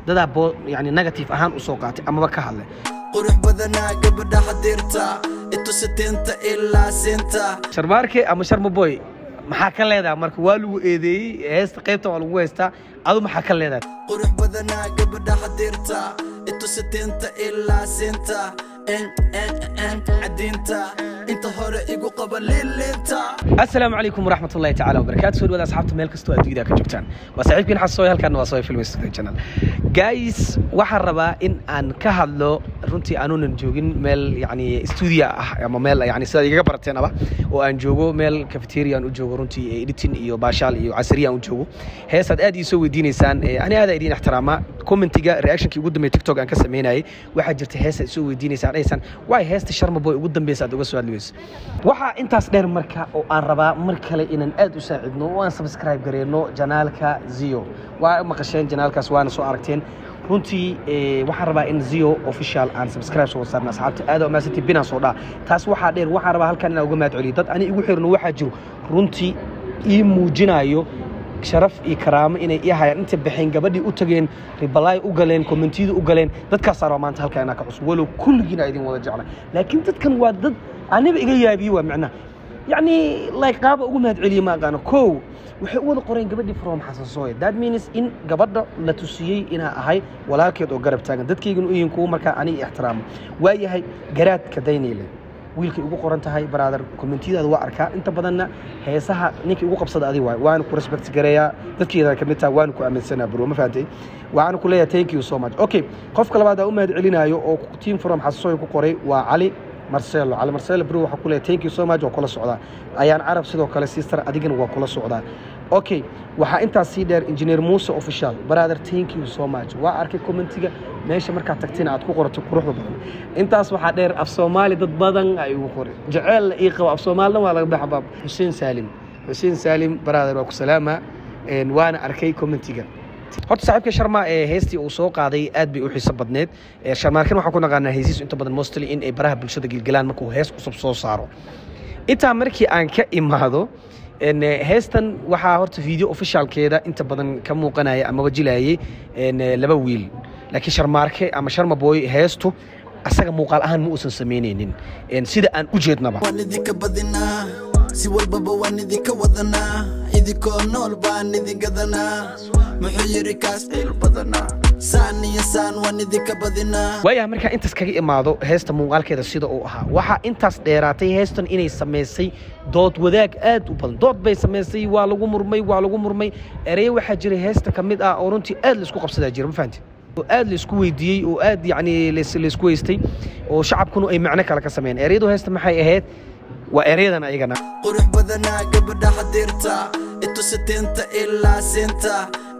dadaa bo yani negative ahaan usoo qaatay amaba ka hadlay qurux badanaa gabadha xadiirta itusitiinta ilaa siinta sharmaarke ama sharmaboy maxaa ka leedahay marka waa lagu eedeeyey heesta qaybta waa lagu haystaa adu maxaa ka leedahay qurux badanaa gabadha xadiirta itusitiinta ilaa siinta cadiinta inta hore igu qaba lilinta asalaamu calaykum waraxmat ullahi tacala wabarakaatu soo dhawaada asxaabta meel kastoo adduunyada ka joogtaan waa saaxiibkiin xasooy halkan waa sooy film studio channel guys waxaan rabaa in aan ka hadlo runtii aanunan joogin meel yani studio ah ama meel yani sidaad igaga barateenaba oo aan joogo meel cafeteria aan u joogo runtii editing iyo baashaal iyo casriya aan u joogo heesaad aad ii soo weydiinaysaan ani aada idiin ixtiraama commentiga reactionkii ugu dambeeyay tiktok aan ka sameynayay waxaa jirta heesa soo weydiinaysaan dhahaysaan waay heesta sharmaboy ugu dambeysa aad uga soo hadli weyso waxaa intaas dheer marka oo aan rabaa mar kale inaan aad u saacidno oo aan subscribe gareyno janaalka zio waa maqasheen janaalkaas waana soo aragteen runtii waxaan rabaa in zio official aan subscribe soo saarna asxaabta aad maasantii binaan soo dhaa taas waxaa dheer waxaan rabaa halkan inaan uga mahad celiyo dad ani igu xirno waxaa jiro runtii ii muujinayo sharaf iyo karaamo inay ii hayaan inta baxeen gabadhii u tageen ribalaay u galeen kommentiyada u galeen dadkaasaa rabaa maanta halkaa inaa ka cusub walow kulligiina idin wada jecla laakiin dadkan waa dad aniba iga yaabiye waa macnaha yacni like qaaba ugu mahad celiye ma aqaano kow waxay u wada qoreen gabadhii from xasan sooye that means in gabadha la tusiyey inaa ahay walaalkeed oo garab taagan dadkaygana u yihiin kuwa markaa aniga ixtiraamo waayahay garaadka daynayle wiilkay ugu qoran tahay brother commentiyadaada waa arkaa inta badanna heesaha ninkii ugu qabsada adi waay waana ku respect gareeyaa dadkeeda kamid taha waana ku aaminsanaa bro ma fahantay waxaana ku leeyahay thank you so much okay qofka labaad aa u mahad celinayo oo team from xasasoy ku qoray waa cali marcelo cali marcelo bro waxaa ku leeyahay thank you so much waa kula socdaa ayaan carab sidoo kale sister adigana waa kula socdaa okay waxaa intaas sii dheer engineer muuse official brother thank you so much waa arkay commentiga meesha markaad tagtina aad ku qorato quruxda badan intaas waxaa dheer af soomaali dad badan ay ugu qoray jeceella ii qabo af soomaalina waa laga baxa baab xuseen saalim xuseen saalim brother waa ku salaama waana arkay commentiga horta saaxiibka sharma ee heestii uu soo qaaday aad bay u xiiso badneed sharmaarkan waxaan ku naqaanaa heesiisu inta badan mostly in ay baraha bulshada gilgilaan markuu hees cusub soo saaro intaa markii aan ka imaado heestan waxaa horta video officialkeeda inta badan ka muuqanaya ama wajilayay laba wiil laakiin sharmaarke ama sharmaboy heestu asaga muuqaal ahaan ma uusan samaynaynin sida aan u jeednaba waan idinka badinaa si walbaba waan idinka wadanaa idinkoo nool baan idin gadanaa muxuu yidhi kaas ciil badanaa saan iyo saan waan idinka badinaa waayaha markaa intaas kaga imaado heesta muuqaalkeeda sida uu ahaa waxaa intaas dheeraatay heestan inay samaysay dood wadaag aad u badan dood bay samaysay waa lagu murmay waa lagu murmay ereyo waxaa jira heesta ka mid ah oo runtii aad laisku qabsadaa jira ma fahanti oo aad laisku weydiiyey oo aad yacni laisku weystay oo shacabkuna ay macno kale ka sameeyeen ereyadu heesta maxay ahayd waa ereyadan ayagana qurux badanaa gabadha xadiirta itusitiinta ilaa siinta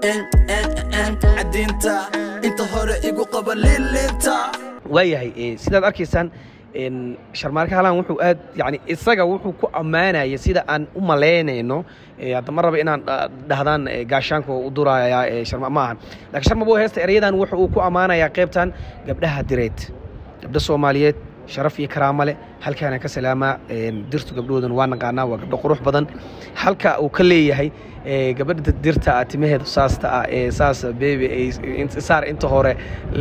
cadiinta inta hore igu qaba lilinta waayahay sidaad arkaysaan sharmaarka halaan wuxuu aad yani isaga wuxuu ku ammaanaya sida aan u malaynayno hadda ma raba inaan dhahdaan gaashaanka u duraya sharma ma ahan lakiin sharmabo heesta erayadan wuxa uu ku ammaanayaa qaybtan gabdhaha direed gabdha soomaaliyeed sharaf iyo karaamo leh halkaana ka salaamaa dirtu gabdhahoodan waa naqaanaa waa gabdho qurux badan halka uu ka leeyahay gabadha dirta ah timaheedu saasta ah ee saas beebe saar inta hore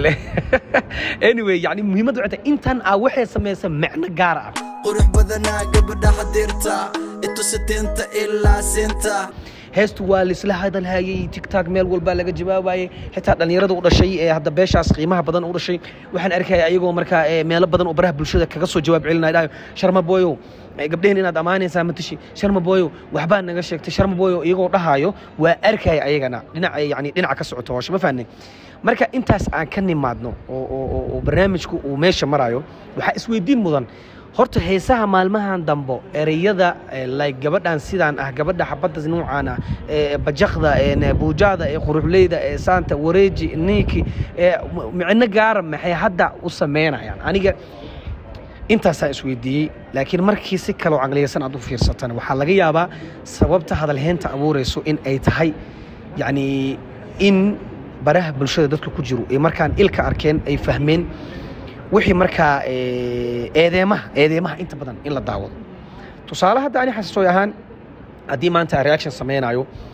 anyway yani muhiimadda waxay tahay intan ah waxay samaysa macno gaar ah qurux badanaa gabadha xadiirta itusitiinta ilaa siinta heestu waa laisla hadalhayey tigtog meel walbaa laga jawaabayey xitaa dhallinyarada u dhashay ee hadda beeshaas qiimaha badan u dhashay waxaan arkaya ayagoo markaa meelo badan oo baraha bulshada kaga soo jawaab celinaya dhahayo sharma boyow gabdhehen inaad ammaanaysaa matashi sharma boyow waxbaa naga sheegtay sharma boyow iyagoo dhahayo waa arkaya ayagana dhinaca yani dhinaca ka socoto hoosha ma fahnay marka intaas aan ka nimaadno oo barnaamijku uu meesha marayo waxaa isweydiin mudan horta heesaha maalmahan dambo ereyada like gabadhan sidaan ah gabadha xabadda nuucaan ah bajaqda buujaada ee quruxleyda ee saanta wareeji niiki micno gaara maxay hadda u samaynayaan aniga intaasaan isweydiiyey laakiin markii si kaloo caqliyaysan aad u fiirsatan waxaa laga yaabaa sababta hadalheynta abuurayso in ay tahay yacni in baraha bulshada dadka ku jiro ee markaan ilka arkeen ay fahmeen wixii markaa eedeemaha eedeemaha inta badan in la daawado tusaale hadda ani xasasooy ahaan haddii maanta reaction samaynayo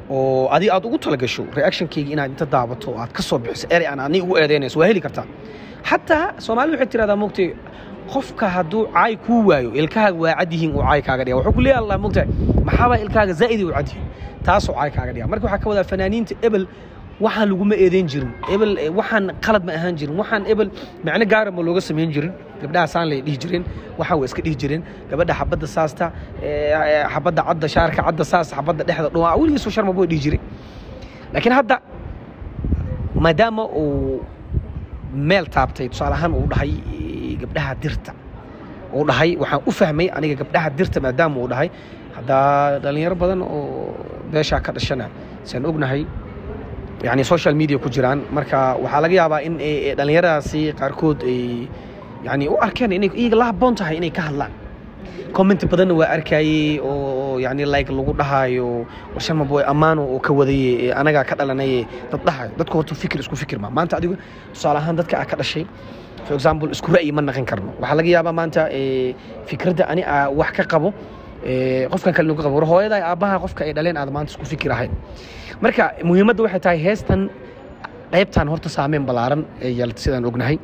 oo adi aad ugu talagasho reactionkayga inaad inta daabato oo aad ka soo bixiso erey aan ani ugu eedeynayso waa heli kartaa xataa soomaalida waxay tirahdaa mogtay qofka hadduu caay kuu waayo ilkahaaga waa cad yihiin uu caay kaaga dhiga wuxuu ku leeyahay allah mogtahay maxaabaa ilkahaaga zaa'idi u cad yihiin taasoo caay kaaga dhiga marka waxaa ka wadaa fanaaniinta ebel waxaan laguma eedeyn jirin ebel waxaan qalad ma ahaan jirin waxaan ebel macno gaara ma looga samayn jirin gabdhaha saan lay dhihi jireen waxaan waa iska dhihi jireen gabadha xabadda saasta xabadda cadda shaarka cadda saas xabadda dhexda dhuma weligiisoo sharma buu dhihi jiray laakiin hadda maadaama uu meel taabtay tusaale ahaan uu dhahay gabdhaha dirta uu dhahay waxaan u fahmay aniga gabdhaha dirta maadaama uu dhahay haddaa dhallinyaro badan oo beeshaa ka dhashana saan ognahay yani social media ku jiraan marka waxaa laga yaabaa in dhallinyaradaasi qaarkood ay yani u arkeen inay iyaga la habboon tahay inay ka hadlaan comment badanna waa arkayey oo yani like lagu dhahaayo warsharma boy ammaano oo ka wadaye anagaa ka dhalanaye dad dhahayo dadku horta fikir isku fikir ma maanta adigu tusaale ahaan dadka aa ka dhashay for example isku ra'yi ma naqin karno waxaa laga yaabaa maanta fikradda ani aa wax ka qabo qofkan kale ka qabo war hooyada aabbaha qofka ay dhaleen aad maanta isku fikir ahayn marka muhiimadda waxay tahay heestan qaybtan horta saameyn ballaaran ee yeelata sidaan ognahay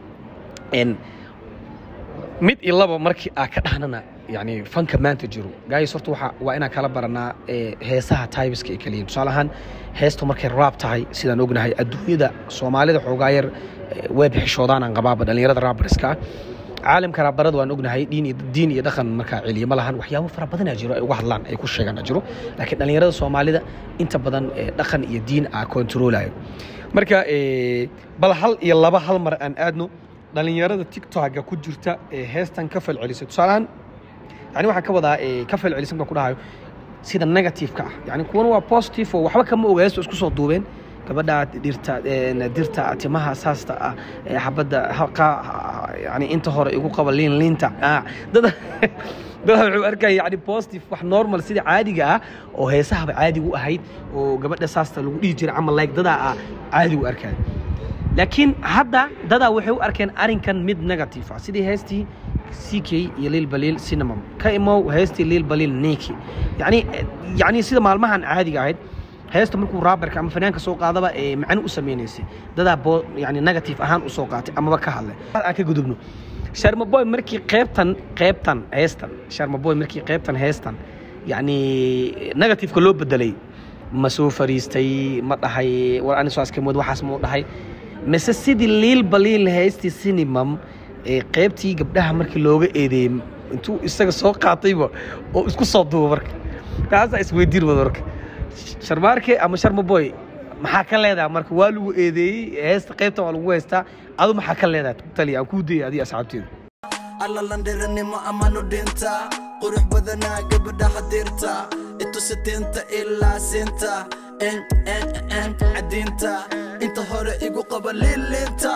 mid iyo laba markii aa ka dhahnana yani fanka maanta jiro gaayis horta waxa waa inaan kala baranaa heesaha taybiska ay kaliyiin tusaale ahaan heestu markay raab tahay sidaan ognahay adduunyada soomaalida xoogaa yar way bixishoodaan aan qabaaba dhallinyarada raabariska ah caalamka raabarada waan ognahay diin iyo diin iyo dhaqan markaa celiya ma lahan waxyaabo fara badanaa jiro ay uga hadlaan ay ku sheegaan jiro laakiin dhallinyarada soomaalida inta badan dhaqan iyo diin aa kontroolayo marka bal hal iyo laba hal mar aan aadno dhallinyarada tiktoka ku jirta ee heestan ka falcelisay tusaalehaan yani waxaan ka wadaa ka falcelisan baan ku dhahayo sida negative-ka ah yani kuwana waa positive oo waxba kama oga heestu isku soo duubeen gabadha dhirta dirta timaha saasta ah xabadda yani inta hore igu qaba liin liinta dada dada wuxuu arkaya yani positive wax normal sida caadiga ah oo heesahaba caadiga u ahayd oo gabadha saasta lagu dhihi jiray camal like dadaa ah caadiga u arkaya laakiin hadda dadaa waxay u arkeen arrinkan mid negative ah sidii heestii ck iyo lil baliil cinnamon ka imow heestii lil baliil niki yani yani sida maalmahan caadiga ahayd heesta markuu raabarka ama fanaanka soo qaadaba ee macno u samaynaysay dadaa bo yani negative ahaan u soo qaatay amaba ka hadlay aan ka gudubno sharmaboy markii qeybtan qeybtan heestan sharmaboy markii qeybtan heestan yani negativeka loo bedelay ma soo fariistay ma dhahay war ani soo askamood waxaas ma u dhahay mise sidii liil baliil heestii sinimam ee qeybtii gabdhaha markii looga eedeeyey intuu isaga soo qaatayba oo isku soo duuba marka taasaa isweydiin wada marka sharmaarke ama sharmaboy maxaa ka leedaha marka waa lagu eedeeyey heesta qaybta waa lagu haystaa adu maxaa ka leedaha tali aan kuu dayay adiga asxaabteeda alla landhiranimo amanu dhinta qurux badanaa gabadhaha dirta itusitiinta ilaa siinta cadiinta inta hore igu qaba lilinta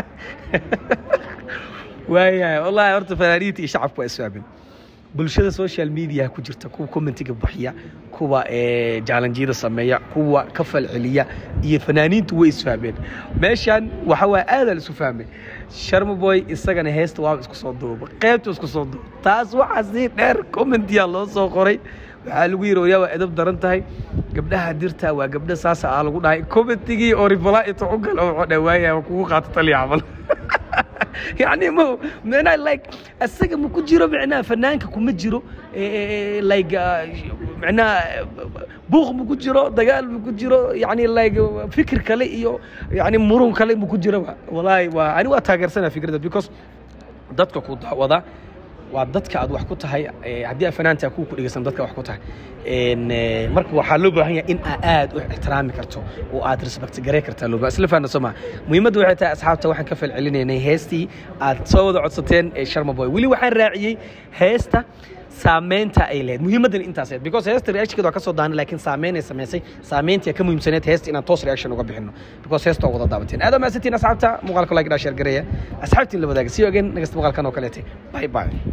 waayahay wallahi horta fanaaniinta iyo shacabku waa isfahmeen bulshada social media ku jirta kuwa commentiga bixiya kuwa jaalanjiyada sameeya kuwa ka falceliya iyo fanaaniintu way isfahmeen meeshan waxa waa aadaa la isu fahmay sharmaboy isagana heesta waaba isku soo duuba qaybta isku soo duuba taas waxaa sii dheer commentiya loo soo qoray waxaa lagu yidhi waryaa waa edab daran tahay gabdhaha dirta waa gabdha saasa aa lagu dhahay commentigii oo rifalaa inta u gal oo dhawaaya kugu qaato taliya camal يعني ما معناه لايك السجن ما كجيرو معناه فنانك كما جيرو لايك معناه بوق ما كجيرو دجال ما كجيرو يعني لايك فكر كله iyo يعني مرون كله ما كجيرو والله وانا waa taageersana fikrada because dadka ku dacwada waa dadka aad wax ku tahay haddii aad fanaanta ku ku dhegeysan dadka wax ku tahay marka waxaa loo baahan yahay in aad aad u ixtiraami karto oo aad respect garey kartaa loo baahan isla fahanna soo maa muhiimaddu waxay tahay asxaabta waxaan ka falcelinaynay heestii aad soo wada codsateen ee sharma boy weli waxaan raaciyey heesta saameynta ay lehed muhiimadan intaas ahayd because heesta reactionkeeda waa ka soo daanay laakiin saameyn ay samaysay saameyntii ka muhiimsaneed heesta inaan toos reaction uga bixino because heesta waa wada daabateen aad maasantiin asxaabta muuqaalka like dhaa sheer gareeya asxaabtiin la wadaaga sii ogeen nagasta muuqaalkan oo kaleete bye bye